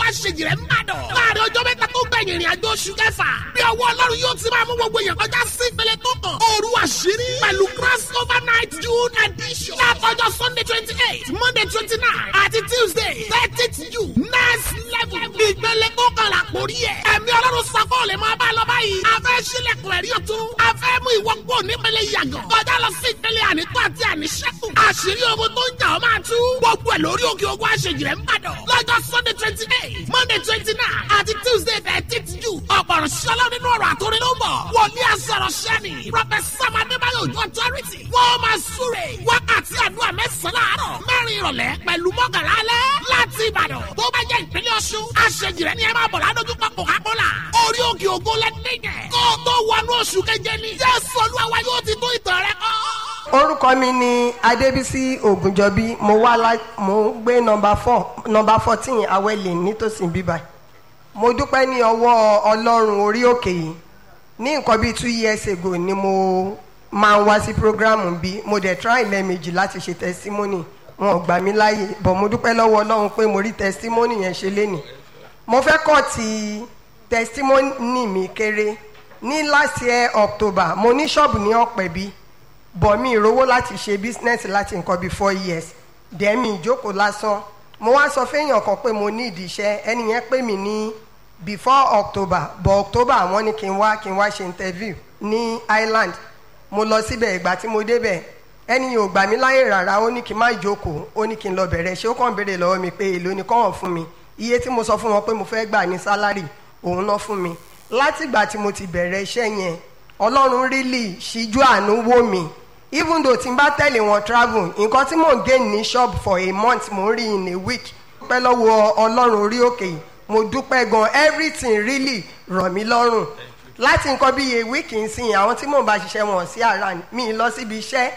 àṣejì rẹ̀ ń bàdàn. láàrin ọjọ́ mẹ́ta tó gbẹ̀yìn ìrìn àjò oṣù kẹfà. bí ọwọ́ ọlọ́run yóò ti máa mú gbogbo èèyàn kọjá sí ìpele tó kàn. òru àṣírí pẹ̀lú cross over night june edition. látọjọ́ sunday twenty eight monday twenty nine àti tuesday thirtieth june next level. ìpele tó kàn là kórí ẹ̀. ẹ̀mí ọlọ́run sọ́kọ́ lè máa bá lọ báyìí. a fẹ́ sílẹ̀kùn ẹ̀rí ọ̀tún. a fẹ́ mú ìwọ kúrò nípele yàgàn. kọjá lọ sí ìpele ànító àti àníṣẹ́kù. àṣírí ogun tó ń jà ọ́ máa tú. gbogbo ẹ̀ lórí òkè ogun àṣejì rẹ̀ ń bàdàn. lọ́jọ́ sunday twenty eight monday twenty nine àti tuesday thirteenth june. ọ̀pọ̀rọ̀ ṣọlá nínú ọ̀rọ̀ àtòrin ló ń bọ̀. wòlíì àsọ̀rọ̀ ṣẹ́ni. professor adébáyọ̀ ojú authority. wọ́n máa súre. wákàtí àdúrà mẹ́sàn-án láàárọ̀. mẹ́rin ìrọ̀lẹ́ pẹ̀lú mọ́kànlá alẹ́. láti ìbàdàn tó bá jẹ́ ìpínlẹ̀ ọ̀ṣun. àṣejì rẹ̀ ni ẹ máa bọ̀ ládójúkọ coca-cola. orí òkè ògo lẹ́dẹ̀gẹ̀. kó o tó wọnú oṣù keje ni. jésù olúwa wa yóò ti tó ìtàn rẹ kọ́ orúkọ mi ni adébísí ògùnjọbí mo wá lá mo ń gbé nọmba four nọmba fourteen awẹ́lẹ̀ nítòsí bíbá mo dúpẹ́ ní ọwọ́ ọlọ́run orí òkè yìí ní nǹkan bíi two years ago ni mo máa ń wá sí programu bí mo dẹ̀ try lẹ́ẹ̀mejì láti ṣe testimony wọn ò gbà mí láàyè bọ̀ mo dúpẹ́ lọ́wọ́ ọlọ́run pé mo rí testimony yẹn ṣe lénìí mo fẹ́ kọ́ ti testimony mi kéré ní last year october mo ní ṣọ́ọ̀bù ní ọ̀pẹ̀bí bọ̀ mi ìrówó láti ṣe business láti nǹkan bíi four years dẹ́mi ìjókòó lásán mo wá sọ fẹ́yàn kan pé mo ní ìdí iṣẹ́ ẹni yẹn pè mí ní before october bọ̀ october àwọn ní kí n wá kí n wá ṣe interview ní island mo lọ síbẹ̀ ìgbà tí mo débẹ̀ ẹni yóò gbà mí láyè rárá ó ní kí n má jókòó ó ní kí n lọ bẹ̀rẹ̀ ṣé ó kàn béèrè lọ́wọ́ mi pé èló ni kọ́wọ̀n fún mi iye tí mo sọ fún wọn pé mo fẹ́ gbà ní sálárì òun náà fún mi látìgbà tí mo ti bẹ̀rẹ̀ iṣẹ́ yẹn ọlọ́run really ṣíjú àánú wò mí even though tí n bá tẹ̀lé wọn travel nǹkan tí mò ń gain ní shop for a month mò ń rí in a week dúpẹ́ lọ́wọ́ ọlọ́run orí òkè yìí mo dúpẹ́ gan everything really rọ̀ mí lọ́rùn láti nǹkan bí a week nsìn àwọn tí mò ń bá ṣiṣẹ́ wọn sí around mi lọ síbi iṣẹ́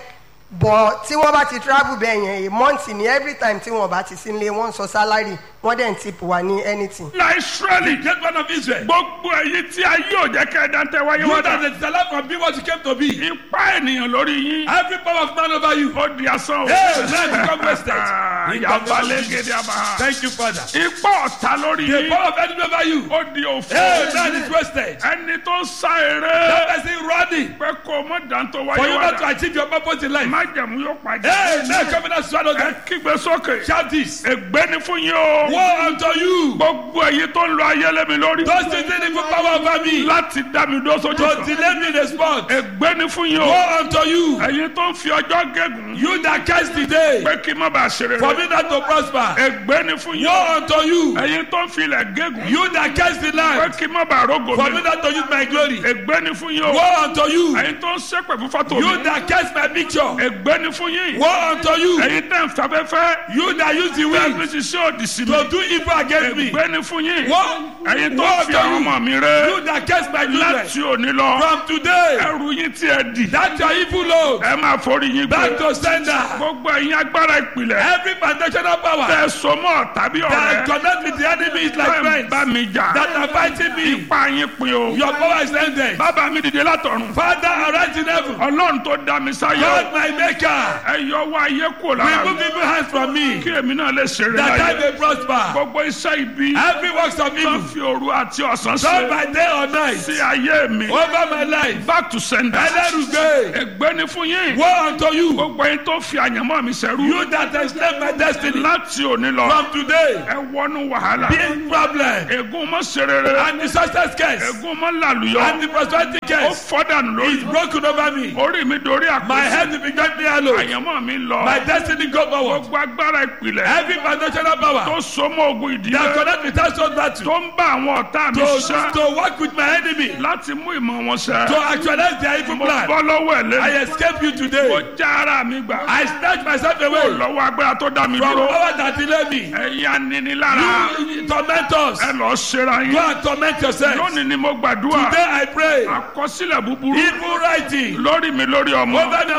bọ̀ tí wọ́n bá ti travel bẹ́ẹ̀ yẹn a month ni every time tí wọ́n bá ti sí ilé wọ́n sọ salary wọ́n dẹ̀ ń tip wá ní anything. la israeli Great man of Israel. gbogbo èyí tí a yóò jẹ́ kẹ́ ẹ dáńtẹ́ wáyé You wọ́n that dá is the life from being what you came to be. ipa ènìyàn lórí yín Every power of man over you. ó di asán o. Hey, man, become wasted. yaba lẹ́gẹ̀dẹ̀ àbá. Thank you, Father. ipa ọ̀tá lórí The yín power of enemy over you. ó di òfò. Hey, man is wasted. ẹni tó ń sá That eré person running pé kó o mọ dáńtọ́ for wáyé you wọ́n not to dá. achieve your purpose in life. májẹ̀mú yóò pàdé. Hey, man, come in and swallow ẹ them. kígbe sókè. Shout this. ègbé ni fún yín o. Woe unto you. gbogbo èyí tó ń lo ayélujára lórí. Those things that evil power over me. láti dá mi dó sójú To kan. delay me in the spot. ègbé ni fún yín o. Woe unto you. ẹ̀yin tó ń fi ọjọ́ gégùn. You that curse the day. pé kí n má bàa ṣe For rere. me not to prosper. ègbé ni fún yín o. Woe unto you. ẹ̀yin tó ń fi ilẹ̀ gégùn. You that curse the pé land. kí n má bàa rógò For me mi. not to use my glory. ègbé ni fún yín o. Woe unto you. ẹ̀yin tó ń ṣépè fún fọ́tò You mi. that curse my picture. ègbé ni fún yín. Woe unto you. ẹ̀yin tẹ̀ ń fafẹ́fẹ́. You that use the bẹ́ẹ̀ wind fi ṣiṣẹ́ òdì sí mi. to do evil against me. ègbé ni fún yín. Woe ẹ̀yin tó woe ń fi unto àwọn you. ọmọ mi ré. You that curse my children. láti òní lọ. From today. ẹrù yín tí ẹ dì. That your evil load. ẹ máa forí yín Back gbé. to sender. gbogbo ẹ̀yin agbára ìpìlẹ̀. Every foundational power tẹ sọmọ tàbí that ọ̀rẹ́. connect with the enemy is like tẹ ń friends bá mi jà. that are fighting me. ipa yín pin o. Your power is ended. bàbá mi dìde látọ̀run. Father, arise in heaven. ọlọ́run tó dá mi sáyé. God, my maker. ẹ yọ wá ayé kúrò lára Remove mi. evil hands from me. kí èmi náà lè ṣeré That I láyé. may prosper. gbogbo iṣẹ́ ibi. Every works of tó evil. fi òru àti ọ̀sán Done ṣe. by day or night. sí ayé mi. Over my life. back to sender. Ẹlẹ́rùgbé. ègbé ni fún yín. Woe unto you. gbogbo yín tó fi àyànmọ́ mi sẹ́rú. You that enslave my destiny. láti òní lọ. From today. ẹ wọnú wàhálà. Big problem. ègún mọ́ serere. And the success case. ègún mọ́ làlùyọ. And the prosperity ó case. fọ́dànù Is lórí. broken over me. orí mi dorí My àpò. head will be gently hallowed. àyànmọ́ mi lọ. My destiny go forward. gbogbo agbára ìpìlẹ̀. Every foundational tó power so mọ́ ogun that ìdílé. connect with household battle. tó ń bá àwọn ọ̀tá mi To, ṣiṣẹ́. to work with my enemy. láti mú ìmọ̀ wọn ṣẹ. To actualize their evil mo plan. bọ́ lọ́wọ́ ẹ̀ I lẹ́nu. escape you mo today. já ara mi gbà. I snatch myself away from lọ́wọ́ agbára tó dá mi dúró. power that delay me. ẹ̀yin aninilára. You torment us. ẹ lọ ṣera Go yín. and torment yourself. lónìí ni mo gbàdúrà. Today I pray. àkọsílẹ̀ búburú. Evil writing lórí mi lórí ọmọ. over me and my children.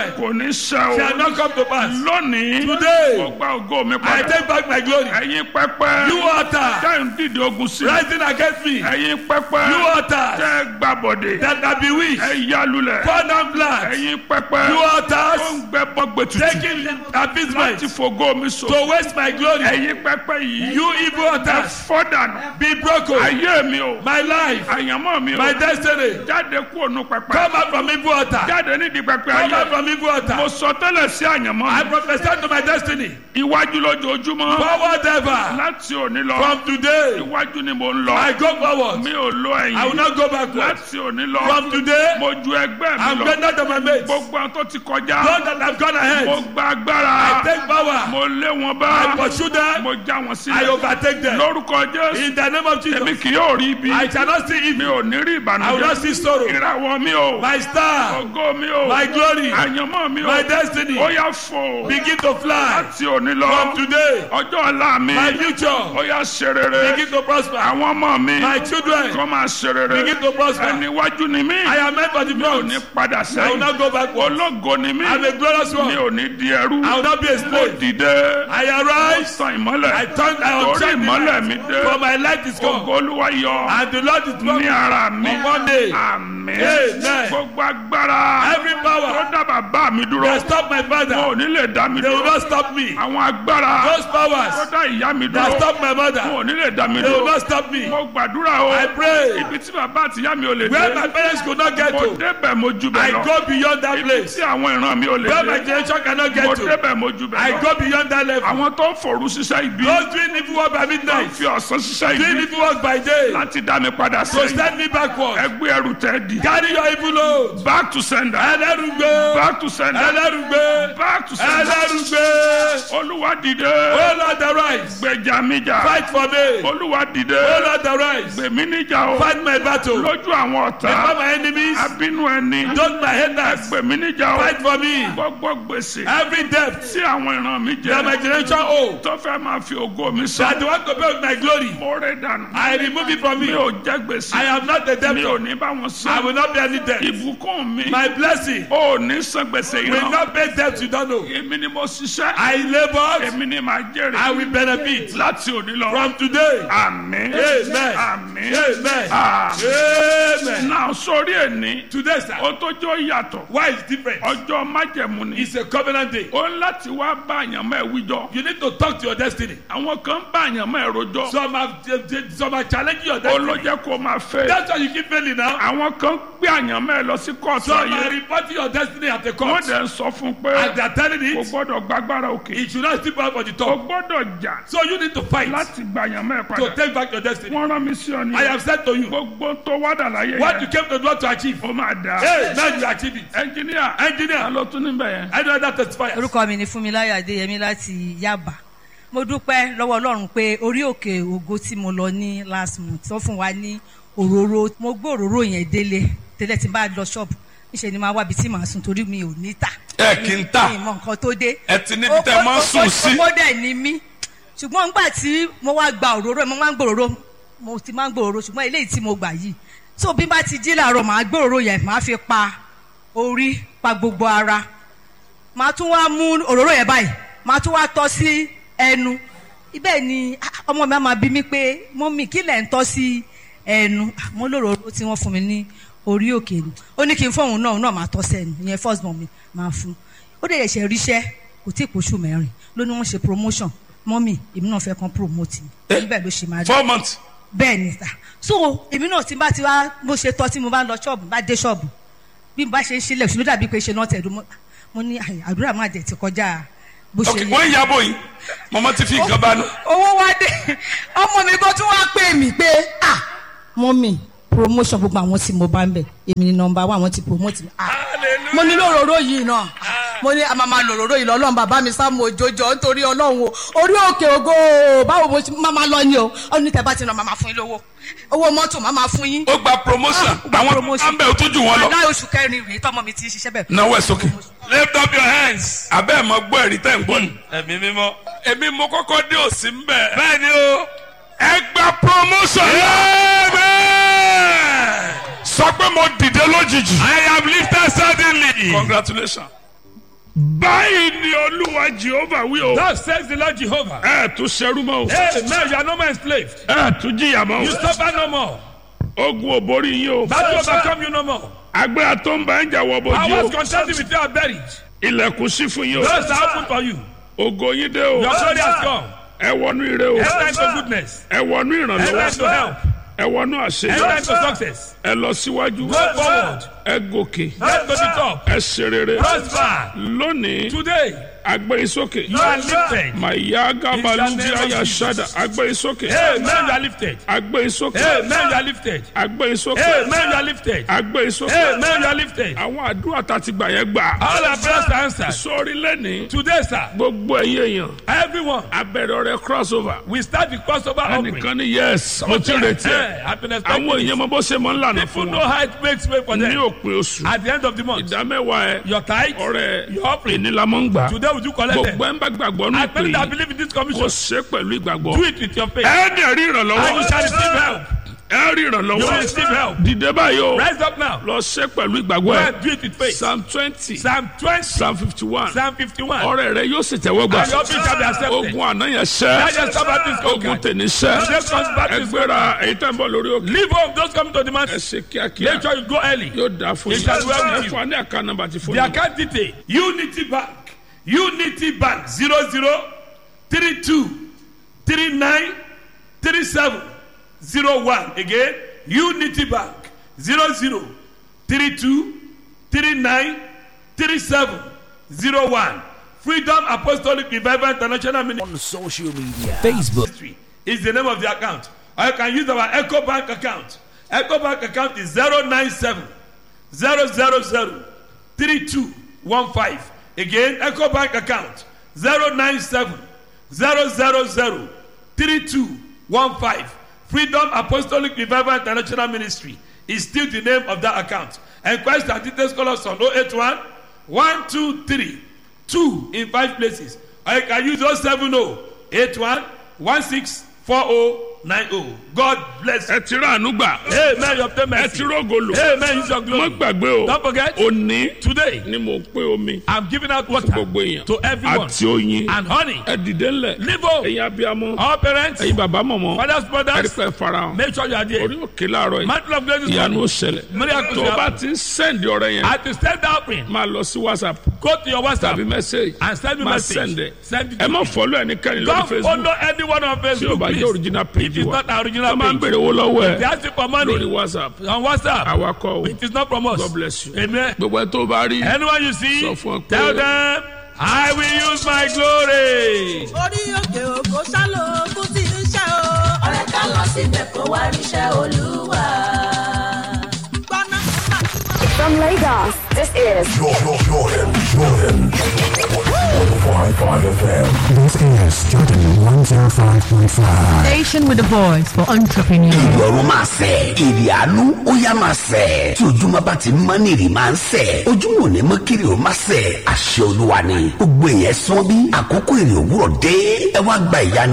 children kò ní ṣẹ o shall not come to pass. lónìí Today, mo gba ògo mi I padà take back my glory. ẹ̀yin pẹpẹ You altar tẹ́ ń dìde ogun sí rising against me. ẹ̀yin pẹpẹ You altar tẹ́ gbàbọ̀dè that are bewitched. ẹ yálulẹ̀ Pour down blood. ẹ̀yin pẹpẹ You tó altars ń gbẹ bọ́gbẹ tutù taking appeasement láti fògo mi so to waste my glory. ẹ̀yin pẹpẹ yìí You evil ẹ altars fọ́ dànù be broken. ayé mi o My life, àyànmọ́ mi o my destiny. jáde kúrò nù pẹpẹ Come out from evil altar. jáde nídìí pẹpẹ Come out ayé from evil mo altar. sọ tẹ́lẹ̀ sí àyànmọ́ I mi prophesy to my destiny. iwájú lójoojúmọ́ Forward ever. láti òní lọ From today, iwájú ni mo ń I lọ go forward. mi ò lo I will ẹ̀yìn not go backward. láti òní lọ From today, mo ju ẹgbẹ́ mi I'm lọ greater than my mates. gbogbo àwọn tó ti kọjá Those that have gone mo ahead, gba I agbára take power. mo lé wọn I bá pursue them. mo já wọn I sílẹ̀ overtake them. lórúkọ jésù In the name of èmi Jesus, kì yóò rí ibi I shall not see mi evil. ò ní rí I will not ìbànújẹ́ see sorrow. ìràwọ̀ mi o My star, ògo mi o my glory, àyànmọ́ mi o my destiny ó yá fò begin to fly. láti òní From lọ today, ọjọ́ ọ̀la mi my future ó yá ṣe rere begin to prosper. àwọn ọmọ mi My children kọ́ máa ṣe rere begin to prosper. ẹni iwájú ni mí I am meant for the mi ò front. ní padà I will sẹ́yìn not go backward. ológo ni mí I'm a glorious mi one. ò ní di ẹrú I will not be a mo slave. dìde I arise. sàn ìmọ́lẹ̀ I turn. I torí unshine the ìmọ́lẹ̀ light. mi dé For my light is ògo come. olúwa yọ And the Lord is ní coming. ara mi On one day, àmín Amen. gbogbo agbára every tó power dá bàbá mi dúró that stop my wọn ò father, ní lè dá mi they will dúró not stop me. àwọn agbára Those tó powers dá ìyá mi that dúró stop my wọn mother, ò ní lè dá mi they will dúró not stop me. mo gbàdúrà o I pray. ibi tí bàbá àti ìyá mi ò lè Where dé my parents could not get mo to, débẹ̀ mo ju I bẹ̀ lọ go beyond that ibi place. tí àwọn ìran mi ò lè Where my dé generation cannot mo get to, débẹ̀ mo ju bẹ̀ I lọ go beyond that level. àwọn tó ń fòrú ṣiṣẹ́ ibi Those doing evil work by tó ń midnight, fi ọ̀sán ṣiṣẹ́ doing ibi evil work by day, láti dá mi padà to sẹ́yìn send me backward. ẹgbẹ́ ẹrù tẹ́ di Carry your evil load. back to sender Ẹlẹ́rùgbé. back to sender Ẹlẹ́rùgbé. back to sender Ẹlẹ́rùgbé. olúwa dìde Oh Lord, arise. gbèjà mi jà Fight for me. olúwa dìde Oh Lord, arise. gbèmí níjà o Fight my battle. lójú àwọn Before ọ̀tá my enemies, abínú ẹni don't my haters. gbèmí níjà o Fight for me. gbogbo gbèsè Every debt tí àwọn ìran mi that my jẹ generation owe, tó fẹ́ máa fi ògo mi that sọ they want to pay with my glory, mo rẹ̀ dànù I remove it from mi me. ò jẹ gbèsè I am not the mi ò debtor. ní bá wọn I san will not be any debt. ìbùkún mi My blessing ò ní san gbèsè will ìran not pay debt you don't know. èmi ni mo ṣiṣẹ́ I labor, èmi ni màá I jèrè will benefit. láti òní lọ From today, àmín Amen. àmín Amen. àmín Amen. náà sórí ẹni Today, sir, ó tó jọ yàtọ̀ why is different? ọjọ́ májẹ̀mú ni It's a covenant day. ó ń láti wá bá àyànmọ́ ẹ̀ wíjọ You need to talk to your destiny. àwọn kan bá àyànmọ́ ẹ̀ rojọ́ Some have, some are challenging your ó destiny. ló jẹ́ kó máa fẹ́ That's why you keep failing now. àwọn kan gbé àyànmọ́ ẹ̀ lọ sí kóòtù Some are ayé reporting your destiny at the wọ́n court. dẹ̀ ń sọ fún un pé And they are telling kò it, gbọ́dọ̀ gbàgbára òkè it should not step out for the kò top. gbọ́dọ̀ jà So you need to fight láti gba àyànmọ́ ẹ̀ to padà take back your destiny. wọ́n rán mi sí ọ ní I have said to you, gbogbo tó wádà láyé what you yẹn came to do to achieve. ó máa dà Hey, now you achieve it. ẹnjìníà Engineer, ló tún níbẹ̀ yẹn. I know that testifier. orúkọ mi ni fúnmiláyọ̀ adéyẹmí láti yaba mo dúpẹ́ lọ́wọ́ ọlọ́run pé orí òkè ògo tí mo lọ ní last month tó fún wa ní òróró mo gbé òróró yẹn délé tẹ́lẹ̀ tí n bá lọ ṣọ́ọ̀bù níṣẹ́ ni máa wábi tí màá sùn torí mi ò ní tà ẹ kì í tà mi ì mọ nǹkan tó dé ẹ ti níbi tẹ máa ń sùn sí. ó dẹ̀ ní mí ṣùgbọ́n nígbà tí mo wá gba òróró mo máa ń gbòòrò mo ti máa ń gbòòrò ṣùgbọ́n eléyìí tí mo gbà yìí tó bí n bá ti jí làárọ̀ màá gbòòrò yẹn màá fi pa orí pa gbogbo ara màá tún wá mú òróró yẹn báyìí màá tún wá tọ́ sí ẹnu ibẹ̀ ni ah, ọmọ mi á máa bí mi pé mọ́mì kí lẹ̀ ń tọ́ sí ẹnu Ah, mo lóróró tí wọ́n fún mi ní orí òkè ni ó ní kí n fóun náà òun náà máa tọ́ sẹ́nu ìyẹn first born mi máa fún ó dẹ̀ ṣe ríṣẹ́ kò tí ì pòṣù mẹ́rin ló ní wọ́n ṣe promotion mọ́mì èmi náà fẹ́ kàn promote mi Eh? níbẹ̀ ló ṣe máa rí four months. bẹ́ẹ̀ ni sà so èmi náà tí n bá ti wá bó ṣe tọ́ tí mo bá lọ ṣọ́ọ̀bù bá dé ṣọ́ọ̀bù bí n bá ṣe ń ṣílẹ̀ ṣùgbọ́n dàbí pé ṣe náà tẹ̀dú mo- mo ní àyè, àdúrà máa jẹ̀ ti kọjá bó ok ṣe wọ́n ń yàbọ̀ yìí mọ̀mọ́ ti fi nǹkan bá nù. owó wá dé ọmọ mi kan tún wá pè mí pé ah mọ́mì promotion gbogbo àwọn tí mo bá ń bẹ̀ èmi ni nọmba wa àwọn ti promote mi ah mo ní lòróró yìí náà mo ní àmàmà lòróró yìí lọ́lọ́run bàbá mi sá mo jòjò nítorí ọlọ́run o orí òkè ògo o, báwo mo ṣe máa máa lọ ni o ó ní tẹ́ bá ti ràn máa máa fún yín lówó owó mọ́tò máa máa fún yín ó gba promotion Ah, ó gba àwọn promotion. àmbẹ̀ ó tún jù wọ́n lọ. láì oṣù kẹrin rèé tọmọ mi ti ń ṣiṣẹ́ bẹ́ẹ̀ náwó ẹ̀ sókè. lift up your hands. abẹ́ ẹ̀ mọ gbọ́ ẹ̀rí tẹ̀ ń gbọ́ ni. Ẹ̀mí mímọ́. èmi mo kọ́kọ́ dé òsì ń bẹ̀. Bẹ́ẹ̀ ni o. ẹ gba promotion. sọ pé mo dìde lójijì. I am lifted suddenly. congratulations. báyìí ni olúwa jehova wí o. Thus says the Lord Jehovah. ẹ tún ṣerú mọ́ o. Amen. You are no more enslaved. ẹ tún jìyà mọ́ You o. suffer no more. ogun ò borí yín o. Battle overcome you no more. agbára tó ń bá ń jà wọ I bójú was o. contending with you are buried. ilẹ̀kùn sí fún yín o. Doors are open for you. ògo yín dé o. Your glory has come. ẹ wọnú ire o. Enter into goodness. ẹ wọnú Enter into ìrànlọ́wọ́. help. ẹ wọnú Enter àṣeyọrí. into success. ẹ lọ síwájú. Go forward. ẹ gòkè. Get to the top. ẹ ṣe rere. Prosper. lónìí Today, agbẹ́yìn sókè. you are lifted. màyà gábàlúbí In the name of àyà Jesus. ṣáda agbẹ́yìn sókè. Amen. You are lifted. agbẹ́yìn sókè. Amen. You are lifted. agbẹ́yìn sókè. Amen. You are lifted. agbẹ́yìn sókè. Amen. You are lifted. àwọn àdúrà tá a ti gbà yẹn gbà. All our prayers are answered. sórí lẹ́nìí Today, sir, gbogbo ẹ̀yẹ èèyàn everyone, abẹ́rẹ́ ọ̀rẹ́ crossover. we start the crossover offering. ẹnìkan ní yes mo ti retí ẹ. I've been expecting àwọn it. èèyàn mọ bó ṣe mọ ń lànà People fún know wọn. how it makes way for ní them. òpin oṣù At the end of the month, ìdámẹ́wàá ẹ your tithe, ọ̀rẹ́ your offering, ìnílámọ́ ń gbà. today would you collect them? gbogbo ẹ̀ ń bá gbàgbọ́ ní I ìpè pray that yìí believe in this kò commission. ṣe pẹ̀lú ìgbàgbọ́. Do it with your faith. ẹ dẹ̀ rí And you ìrànlọ́wọ́. shall receive help. ẹ rí You will ìrànlọ́wọ́. receive help. dìde báyìí o Rise up now. lọ ṣe pẹ̀lú Go ìgbàgbọ́ ẹ. and do it with faith. psalm twenty Psalm 20, psalm fifty one Psalm 51. ọrẹ rẹ yóò sì tẹ́wọ́ gbà. And your faith shall be accepted. ogun àná yẹn That ṣẹ́ just stop at this ogun conquer. tèmi ṣẹ́ Just comes back to this ẹgbẹ́ra èyí tẹ́ ń bọ̀ lórí òkè. Leave home. Those coming to the ẹ mountain. ṣe kíákíá Make sure you go early. yóò dáa fún It yín shall well with ẹ you. fún wa ní àká nọ́mbà ti fún The yín. account detail. Unity Bank. Unity Bank. 00 32 39 37 01. Again. Unity Bank. 00 32 39 37 01. Freedom Apostolic Revival International Ministry. on social media Facebook, Ministry is the name of the account. Or you can use our Echo Bank account. Echo Bank account is 097 000 3215. Again, Echo Bank account 097 000 3215. Freedom Apostolic Revival International Ministry is still the name of that account. Enquest and details call us on 081 123 2 in five places. Or you can use 070 81 164090. God bless you. ẹ ti rà àánú gbà Amen. You obtain ẹ mercy. ti rógo lò Amen. Use your má glory. gbàgbé o Don't forget, òní today ni mo pé omi I'm giving out water gbogbo èèyàn to everyone àti oyin and honey. ẹ dìde ńlẹ̀ Live home. ẹ̀yin abiyamọ All parents, ẹ̀yin bàbá mọ̀mọ́ fathers, ẹ rí brothers, pé farahàn make sure you are there. orí òkè láàárọ̀ yìí Mantle of grace is ìyanu ó coming. ṣẹlẹ̀ Miracles tó o will bá happen. ti ń sẹ́ndì ọ̀rẹ́ yẹn At the stand offering, máa lọ sí whatsapp go to your WhatsApp tàbí message and send me máa message. sẹ́ndẹ̀ Send it ẹ to má me. fọ́lọ́ ẹnikẹ́ni lórí Don't facebook follow anyone on tí o Facebook, bá jẹ́ please. original If page it's wa not our wọ́n original máa ń page, bèrè owó lọ́wọ́ they ẹ̀ ask you for lórí money whatsapp on WhatsApp. awakọ̀ o It is not from us. god bless you Amen. gbogbo ẹ tó bá rí Anyone you see, Sọ fún ọ pé- tell them, I will use my glory. orí òkè òkò sálò ogún tí ń ṣe o. ọ̀rẹ́ ká lọ síbẹ̀ kó wá ríṣẹ́ olúwa. gbọ́ná From Lagos, this is Jordan, Jordan, Jordan. 105.5 FM. This is Jordan 105.5. Station with a voice for entrepreneurs. ìrọ̀rùn máa sẹ̀ èrè àánú ó yá máa sẹ̀ tí ojúmọ́ bá ti mọ́ ní èrè máa ń sẹ̀ ojúmọ́ ò ní mọ́ kiri ó máa sẹ̀ àṣẹ olúwa ni gbogbo èèyàn sán bí àkókò èrè òwúrọ̀ dé ẹ wá gba ìyanu